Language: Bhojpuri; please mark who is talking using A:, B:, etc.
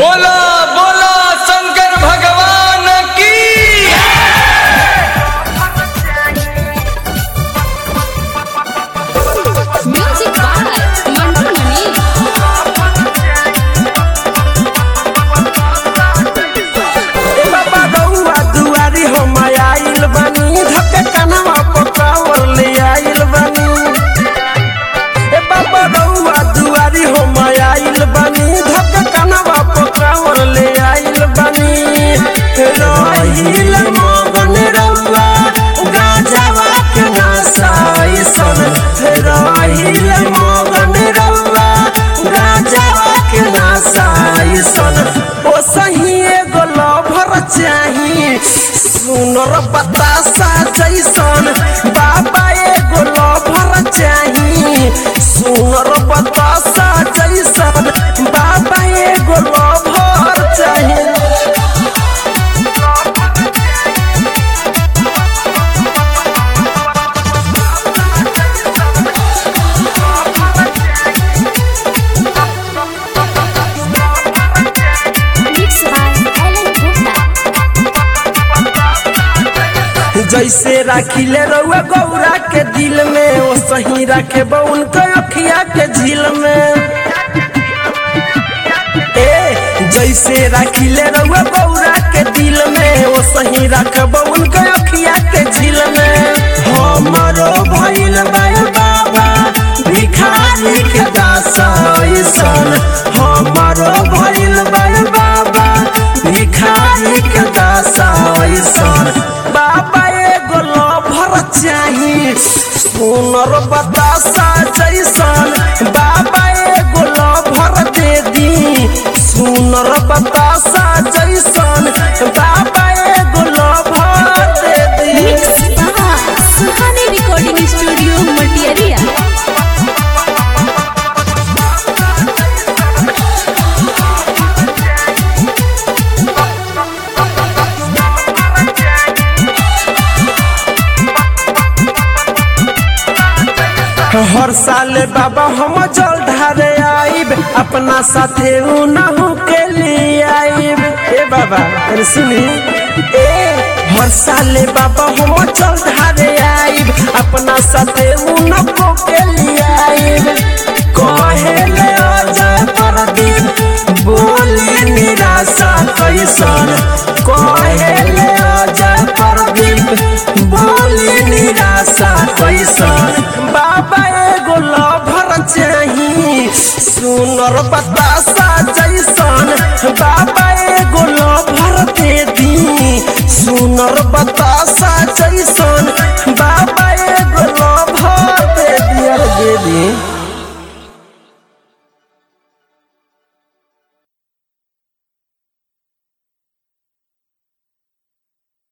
A: बोला बोला शंकर भगवान की
B: Music by Mantu Mani.
C: ए बाबा रउआ दुआरी हम आइल बानी धके कनवा पकावर ले आइल बानी ए बाबा रउआ दुआरी हम आइल बानी धके कनवा पकावर ले आइल बानी रहिल मगन रउआ गाजवा के नसाई सन रहिल मगन रउआ गाजवा के नसाई सन ओ सही एगो लभर चाही सुनर बतासा जैसन बाबा एगो लभर चाही सुनर बतासा जैसन बाबा एगो लभर चाही
B: Mixed by Alan Gupta.
C: जैसे राखिले रउआ गौरा के दिल में ओ सही रखे उनके अखिया के झील में ए जैसे राखिले रउआ गौरा के दिल में ओ सही रखब उनके अखिया के झील में हमरो भइल बा बाबा भिखारी के दासन हमरो भइल बा बाबा भिखारी के दासन बाबा एगो लभर चाही सुनर बतासा जैसन बाबा एगो लभर दे दी सुनर बतासा जैसन बाबा एगो लभर दे दी
B: Mixed by Suhani Recording Studio, Matiaria.
C: हर साल बाबा हम जल ढारे आइब अपना साथे उनहु के लिए आइब ए बाबा अरे सुनी ए हर साल बाबा हम जल ढारे आइब अपना साथे उनको के लिए आइब कहेले अजय प्रदीप बोली निराशा कैसन कहेले अजय प्रदीप बोली निराशा कैसन बाबा एगो लभर चाही सुनर बतासा जैसन